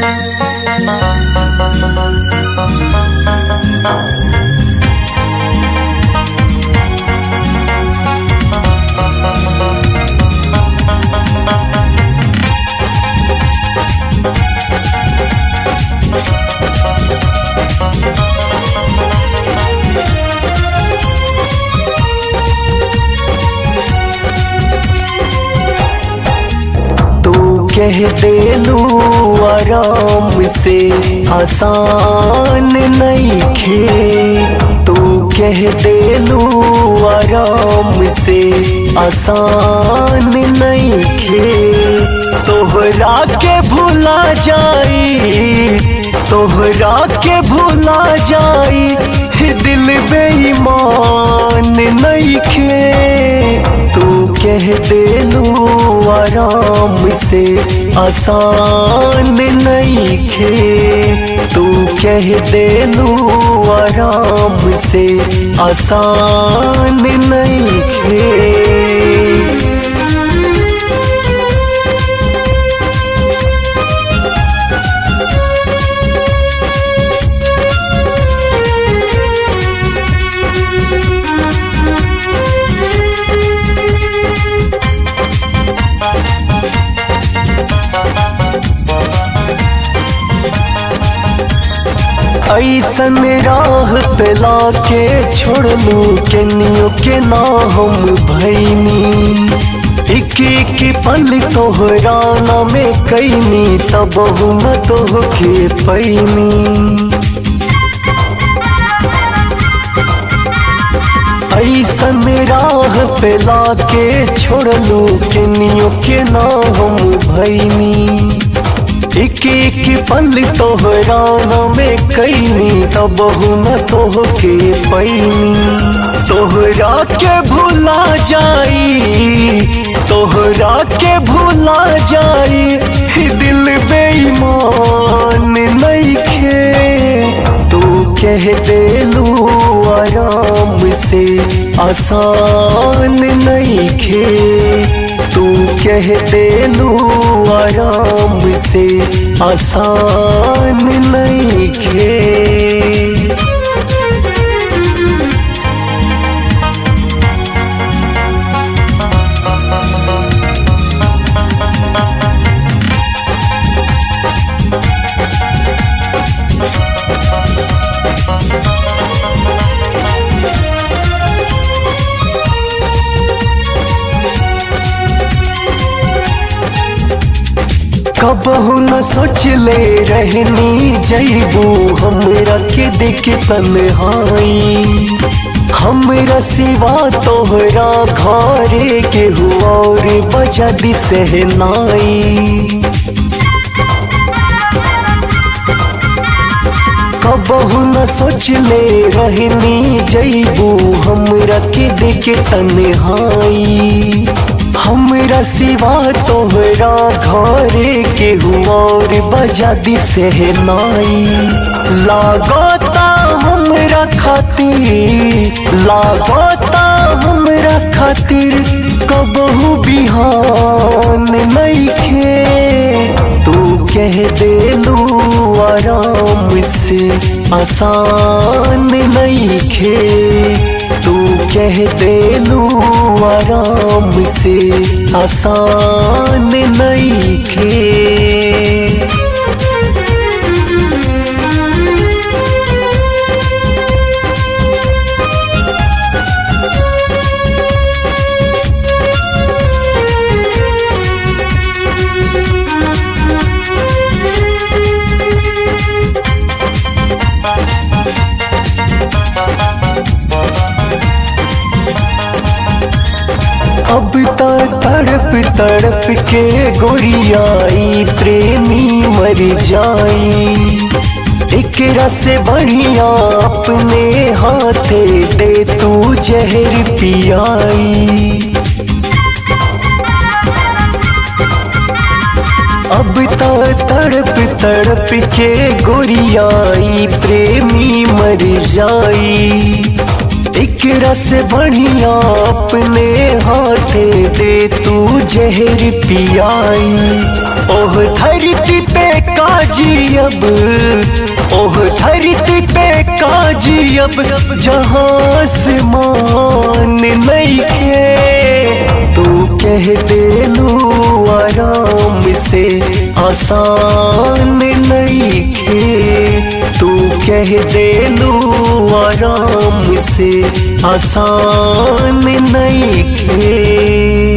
तू कह देलू आराम से आसान नहीं खे तू कह देलू आराम से आसान नहीं खे तोहरा के भुला जाई तोहरा के भुला जाई दिल बेईमान नहीं खे तू कह देलू आराम से आसान नहीं खे तू कह देलू आराम से आसान नहीं खे ऐसन राह पे लाके छोड़लू केनियो के ना हम भैनी एक एक पल तोहरा ना में कैनी तब न तोहके पैनी ऐसन राह पे लाके छोड़लू केनियो के ना हम भैनी एक एक पल तोहरा में कैनी तब न तोहके पैनी तोहरा के भुला जाई तोहरा के भुला जाई दिल बेईमान नहीं खे तू कह देलू आराम से आसान नहीं खे तू कह देलू आराम से आसान नहीं खे कबहू न सोच ले रहनी जैबू हमरा के देख तन्हाई हमरा सिवा तोहरा घरे के हुआ और बजा दी सहनाई कबहू न सोच ले रहनी जैबू हमरा के देख तन्हाई हमरा सिवा तोहरा घरे के और बजा दी सहनाई लागता हमरा खातिर लागता हमरा खातिर कबहू बिहान नहीं खे तू कह देलू आराम से आसान नहीं खे तू कह देलू आराम से आसान नहीं खे अब त तड़प तड़प के गोरियाई प्रेमी मर जाई एक से बढ़िया अपने हाथे दे तू जहर पियाई अब त तड़प तड़प के गोरियाई प्रेमी मर जाई एक रस बढ़िया अपने हाथे दे तू जहर पियाई ओह धरती पे काजी अब ओह धरती पे काजी अब जहाँ आसमान नहीं खे तू कह दे लू आराम से आसान नहीं खे तू कह दे लू आराम से आसान नहीं खे